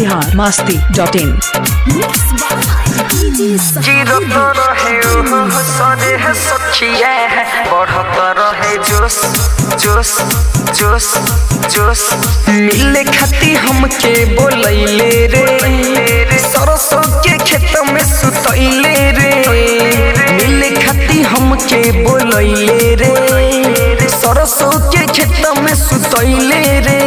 Bihar Masti dot in zero तो रहे ओहो सरे है सखिया है बढ़त रहे जोश जोश जोश जोश मिले खाती हमके बोलैले रे सरसों के खेत में सुतैले रे मिले खाती हमके बोलैले रे सरसों के खेत में सुतैले रे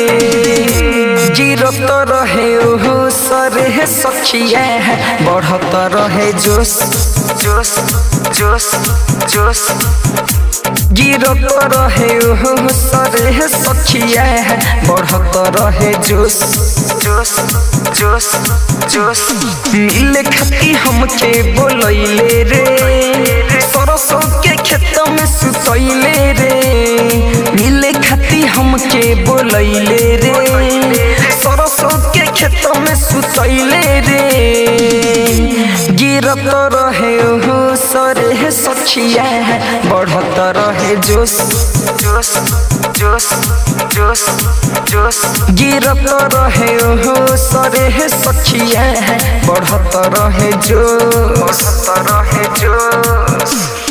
गिरत रहे ओहो सरे है सखिया है बढ़त रहे जोश जोश जोश जोश गिरत रहे ओहो सरे है सखिया है बढ़त रहे जोश जोश जोश जोश मिले खाती हमके बोलैले रे सरसों के खेत में सुतैले रे मिले खाती हमके बोलैले रे सरसों के खेत में सुतैले रे गिरत रहे ओहो सरे है सखिया है बढ़त रहे जोश जोश जोश जोश जोश गिरत रहे ओहो सरे है सखिया है बढ़त रहे जोश बढ़त रहे जोश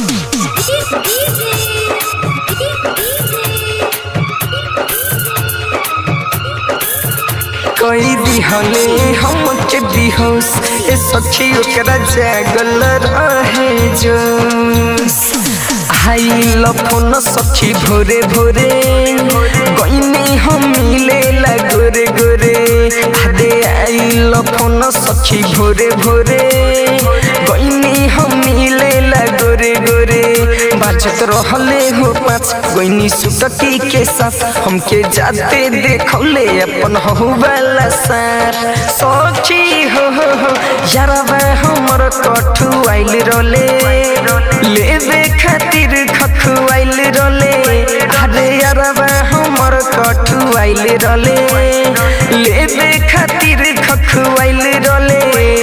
कई दिहले हमके बिहोश ए सखी ओकरा जागल रहे जोश हाई लफन सखी भोरे भोरे गईनी हम मिले ला गोरे गोरे आदे आई लफन सखी भोरे भोरे गईनी हम मिले ला गोरे गोरे बाजत रहले हो पाँच गईनी सुटकी के साथ हमके जाते देखौले अपन हो वाला सार सखी हो हो हो यारबा हमर कठु आइल रोले लेवे खातिर खखु आइल रोले अरे यारबा हमर कठु आइल रोले लेवे खातिर खखु आइल रोले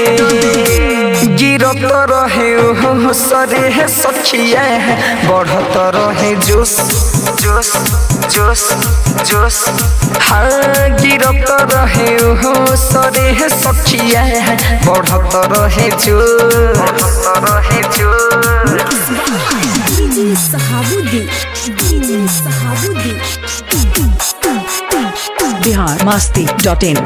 गिरत रहे ओहो सरे है सखिया है बढ़त रहे जोश जोश जोश जोश हाँ गिरत रहे ओहो सरे है सखिया है बढ़त रहे जोश बढ़त रहे जोश बिहार मस्ती डॉट इन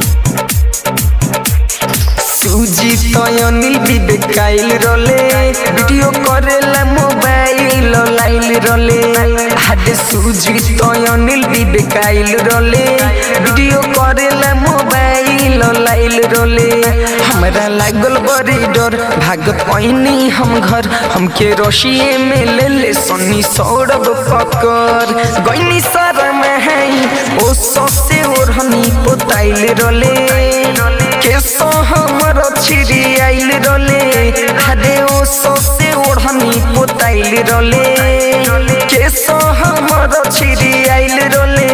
सूजी तयनिल बिबेकाइल रले वीडियो करेला मोबाइल लाइल रले हादे सूजी तयनिल बिबेकाइल रले वीडियो करेला मोबाइल लाइल रले हमरा लागल बड़ी डर भाग पैनी हम घर हमके रशिए में ले ले सन्नी सौरभ पकर गईनी सारा में है ओ ससे ओढ़नी पोताइल रले केसो हमर छिरी आइल रले हादे ओ ससे ओढ़नी पोताइल रले केसो हमर छिरी आइल रले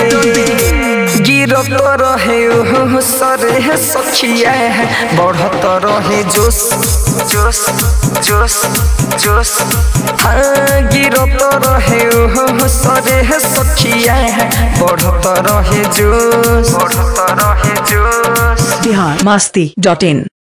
गिरत रहे ओहो सरे है सखिया है बढ़त रहे जोश जोश जोश जोश हाँ गिरत रहे ओहो सरे है सखिया है बढ़त रहे जोश बढ़त रहे जोश बिहार मस्ती डॉट इन